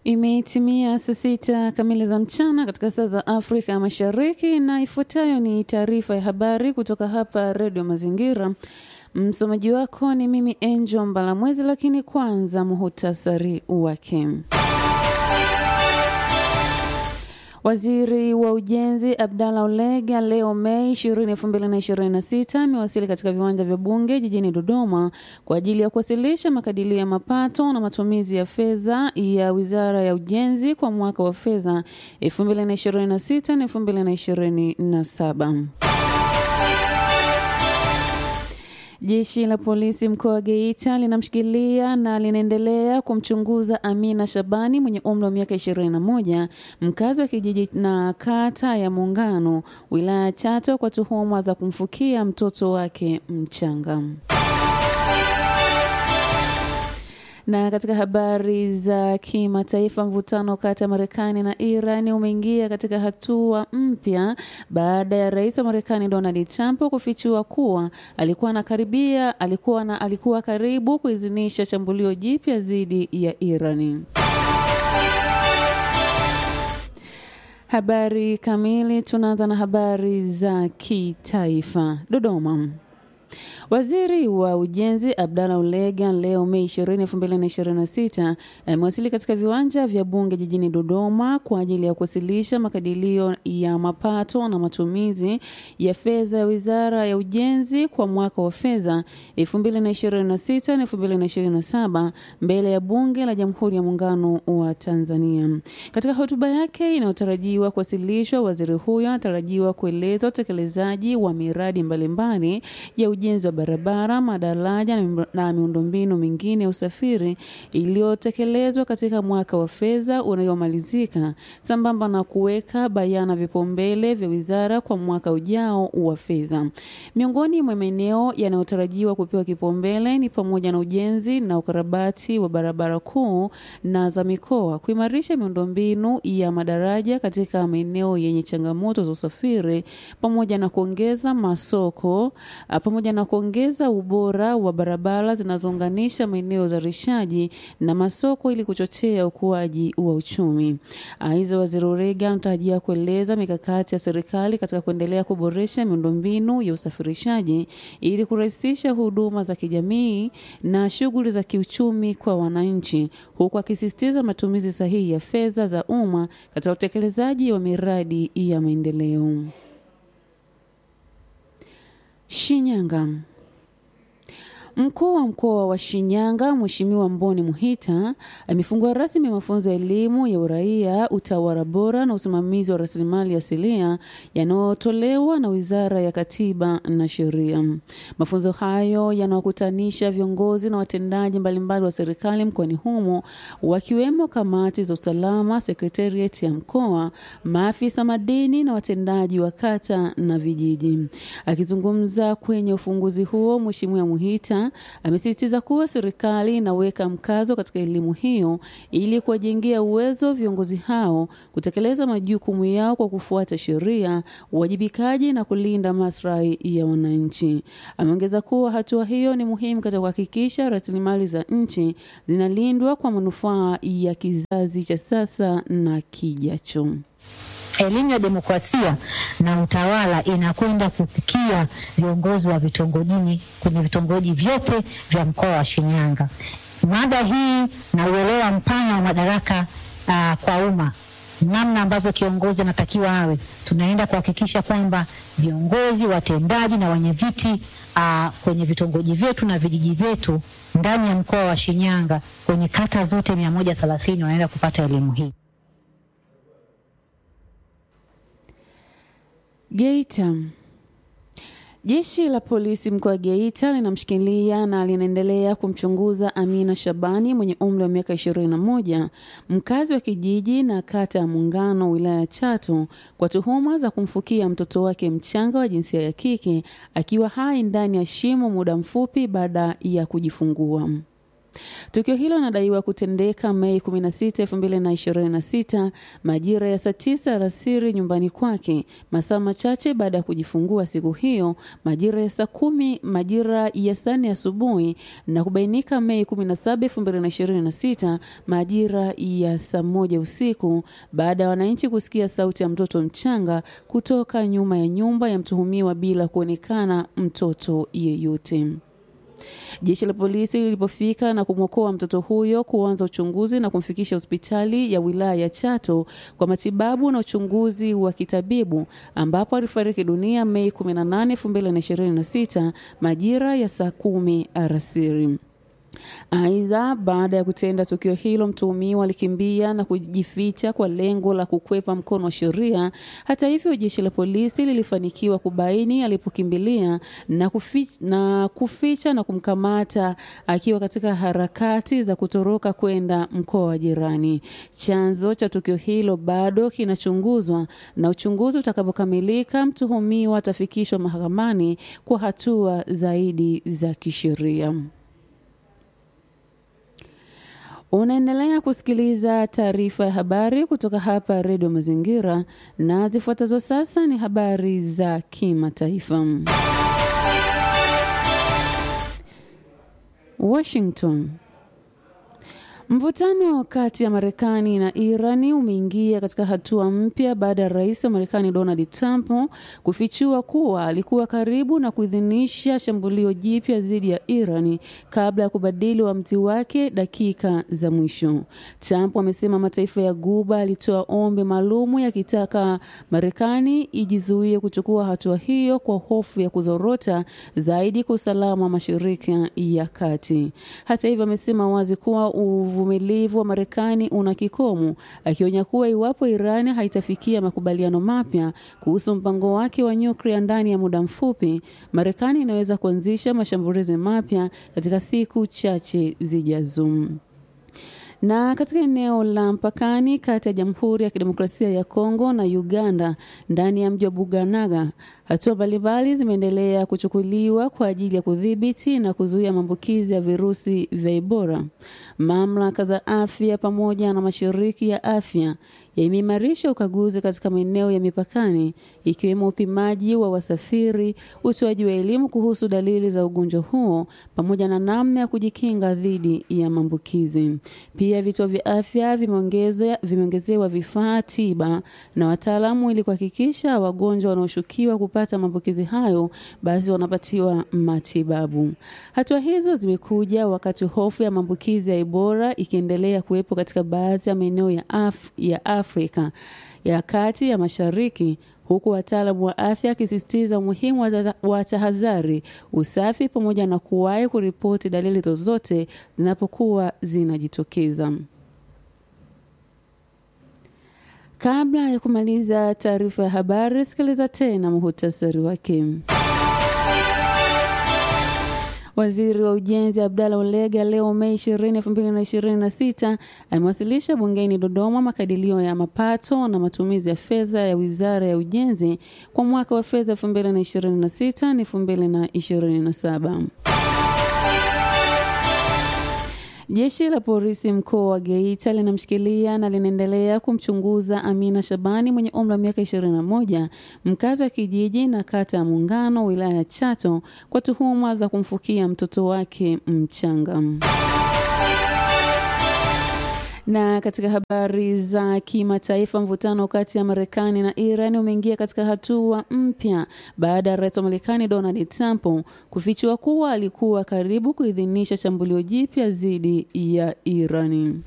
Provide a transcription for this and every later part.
Imetimia saa sita kamili za mchana katika saa za Afrika Mashariki, na ifuatayo ni taarifa ya habari kutoka hapa Redio Mazingira. Msomaji wako ni mimi Angel Mbalamwezi, lakini kwanza muhutasari wake. Waziri wa Ujenzi Abdalla Ulega leo Mei 20, 2026 amewasili katika viwanja vya Bunge jijini Dodoma kwa ajili ya kuwasilisha makadirio ya mapato na matumizi ya fedha ya Wizara ya Ujenzi kwa mwaka wa fedha 2026 na 2027. Jeshi la polisi mkoa wa Geita linamshikilia na linaendelea kumchunguza Amina Shabani mwenye umri wa miaka 21 mkazi wa kijiji na kata ya Muungano wilaya ya Chato kwa tuhuma za kumfukia mtoto wake mchanga. Na katika habari za kimataifa, mvutano kati ya Marekani na Iran umeingia katika hatua mpya baada ya rais wa Marekani Donald Trump kufichua kuwa alikuwa anakaribia alikuwa na alikuwa karibu kuidhinisha shambulio jipya dhidi ya Irani. Habari kamili, tunaanza na habari za kitaifa. Dodoma. Waziri wa Ujenzi Abdalla Ulega leo Mei 20, 2026 amewasili katika viwanja vya Bunge jijini Dodoma kwa ajili ya kuwasilisha makadirio ya mapato na matumizi ya fedha ya Wizara ya Ujenzi kwa mwaka wa fedha 2026 na 2027 mbele ya Bunge la Jamhuri ya Muungano wa Tanzania. Katika hotuba yake inayotarajiwa kuwasilishwa, waziri huyo anatarajiwa kueleza utekelezaji wa miradi mbalimbali ya ujenzi wa barabara, madaraja na miundombinu mingine ya usafiri iliyotekelezwa katika mwaka wa fedha unaomalizika sambamba na kuweka bayana vipaumbele vya wizara kwa mwaka ujao wa fedha. Miongoni mwa maeneo yanayotarajiwa kupewa kipaumbele ni pamoja na ujenzi na ukarabati wa barabara kuu na za mikoa, kuimarisha miundombinu ya madaraja katika maeneo yenye changamoto za usafiri, pamoja na kuongeza masoko pamoja na kuongeza ubora wa barabara zinazounganisha maeneo ya uzalishaji na masoko ili kuchochea ukuaji wa uchumi. Aidha, waziri Ulega anatarajia kueleza mikakati ya serikali katika kuendelea kuboresha miundombinu ya usafirishaji ili kurahisisha huduma za kijamii na shughuli za kiuchumi kwa wananchi, huku akisisitiza matumizi sahihi ya fedha za umma katika utekelezaji wa miradi ya maendeleo. Shinyanga. Mkuu wa mkoa wa Shinyanga Mheshimiwa Mboni Muhita amefungua rasmi mafunzo ya elimu ya uraia, utawala bora na usimamizi wa rasilimali asilia yanayotolewa na Wizara ya Katiba na Sheria. Mafunzo hayo yanawakutanisha viongozi na watendaji mbalimbali wa serikali mkoani humo wakiwemo kamati za usalama, sekretarieti ya mkoa, maafisa madini na watendaji wa kata na vijiji. Akizungumza kwenye ufunguzi huo, Mheshimiwa Muhita amesisitiza kuwa serikali inaweka mkazo katika elimu hiyo ili kuwajengea uwezo viongozi hao kutekeleza majukumu yao kwa kufuata sheria, uwajibikaji na kulinda maslahi ya wananchi. Ameongeza kuwa hatua hiyo ni muhimu katika kuhakikisha rasilimali za nchi zinalindwa kwa manufaa ya kizazi cha sasa na kijacho. Elimu ya demokrasia na utawala inakwenda kufikia viongozi wa vitongojini kwenye vitongoji vyote vya mkoa wa Shinyanga. Mada hii na uelewa mpana wa madaraka uh, kwa umma, namna ambavyo kiongozi anatakiwa awe, tunaenda kuhakikisha kwamba viongozi watendaji na wenye viti uh, kwenye vitongoji vyetu na vijiji vyetu ndani ya mkoa wa Shinyanga kwenye kata zote mia moja thelathini wanaenda kupata elimu hii. Geita. Jeshi la polisi mkoa wa Geita linamshikilia na linaendelea kumchunguza Amina Shabani mwenye umri wa miaka 21 mkazi wa kijiji na kata ya Muungano wilaya ya Chato kwa tuhuma za kumfukia mtoto wake mchanga wa jinsia ya kike akiwa hai ndani ya shimo muda mfupi baada ya kujifungua. Tukio hilo linadaiwa kutendeka Mei 16, 2026 majira ya saa tisa alasiri nyumbani kwake, masaa machache baada ya kujifungua siku hiyo majira ya saa kumi majira ya saa nne asubuhi na kubainika Mei 17, 2026 majira ya saa moja usiku baada ya wananchi kusikia sauti ya mtoto mchanga kutoka nyuma ya nyumba ya mtuhumiwa bila kuonekana mtoto yeyote. Jeshi la polisi lilipofika na kumwokoa mtoto huyo kuanza uchunguzi na kumfikisha hospitali ya wilaya ya Chato kwa matibabu na uchunguzi wa kitabibu ambapo alifariki dunia Mei 18, 2026 majira ya saa kumi alasiri. Aidha, baada ya kutenda tukio hilo, mtuhumiwa alikimbia na kujificha kwa lengo la kukwepa mkono wa sheria. Hata hivyo, jeshi la polisi lilifanikiwa kubaini alipokimbilia na kuficha, na kuficha na kumkamata akiwa katika harakati za kutoroka kwenda mkoa wa jirani. Chanzo cha tukio hilo bado kinachunguzwa na uchunguzi utakapokamilika, mtuhumiwa atafikishwa mahakamani kwa hatua zaidi za kisheria. Unaendelea kusikiliza taarifa ya habari kutoka hapa Redio Mazingira, na zifuatazo sasa ni habari za kimataifa. Washington. Mvutano kati ya Marekani na Irani umeingia katika hatua mpya baada ya rais wa Marekani Donald Trump kufichua kuwa alikuwa karibu na kuidhinisha shambulio jipya dhidi ya Irani kabla ya kubadili uamuzi wake dakika za mwisho. Trump amesema mataifa ya Guba alitoa ombi maalumu yakitaka Marekani ijizuie kuchukua hatua hiyo kwa hofu ya kuzorota zaidi kwa usalama wa Mashariki ya Kati. Hata hivyo, amesema wazi kuwa uvumilivu wa Marekani una kikomo, akionya kuwa iwapo Iran haitafikia makubaliano mapya kuhusu mpango wake wa nyuklia ndani ya muda mfupi, Marekani inaweza kuanzisha mashambulizi mapya katika siku chache zijazo. Na katika eneo la mpakani kati ya Jamhuri ya Kidemokrasia ya Kongo na Uganda ndani ya mji wa Buganaga, hatua mbalimbali zimeendelea kuchukuliwa kwa ajili ya kudhibiti na kuzuia maambukizi ya virusi vya Ebola. Mamlaka za afya pamoja na mashiriki ya afya yameimarisha ukaguzi katika maeneo ya mipakani ikiwemo upimaji wa wasafiri, utoaji wa elimu kuhusu dalili za ugonjwa huo pamoja na namna ya kujikinga dhidi ya maambukizi. Pia vituo vya afya vimeongezewa vifaa tiba na wataalamu ili kuhakikisha wagonjwa wanaoshukiwa kupata maambukizi hayo basi wanapatiwa matibabu. Hatua hizo zimekuja wakati hofu ya maambukizi ya Ebola ikiendelea kuwepo katika baadhi ya maeneo ya, Af ya Afrika ya kati ya mashariki huku wataalamu wa afya akisisitiza umuhimu wa tahadhari, usafi pamoja na kuwahi kuripoti dalili zozote zinapokuwa zinajitokeza. Kabla ya kumaliza taarifa ya habari, sikiliza tena muhutasari wake. Waziri wa Ujenzi Abdalla Ulega leo Mei 20, 2026 amewasilisha bungeni Dodoma makadirio ya mapato na matumizi ya fedha ya Wizara ya Ujenzi kwa mwaka wa fedha 2026 na 2027. Jeshi la polisi mkoa wa Geita linamshikilia na linaendelea kumchunguza Amina Shabani mwenye umri wa miaka 21 mkazi wa kijiji na kata ya Muungano wilaya ya Chato kwa tuhuma za kumfukia mtoto wake mchanga. Na katika habari za kimataifa, mvutano kati ya Marekani na Iran umeingia katika hatua mpya baada ya rais wa Marekani Donald Trump kufichua kuwa alikuwa karibu kuidhinisha shambulio jipya dhidi ya Irani.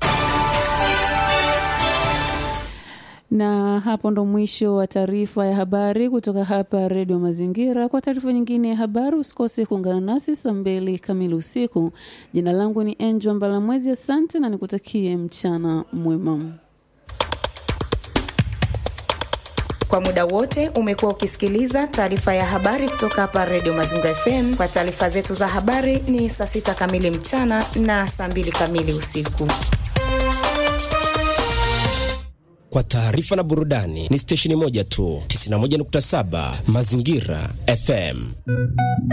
Na hapo ndo mwisho wa taarifa ya habari kutoka hapa Redio Mazingira. Kwa taarifa nyingine ya habari, usikose kuungana nasi saa mbili kamili usiku. Jina langu ni Angel Mbalamwezi, asante na nikutakie mchana mwema. Kwa muda wote umekuwa ukisikiliza taarifa ya habari kutoka hapa Redio Mazingira FM. Kwa taarifa zetu za habari ni saa sita kamili mchana na saa mbili kamili usiku. Kwa taarifa na burudani ni stesheni moja tu, 91.7 Mazingira FM.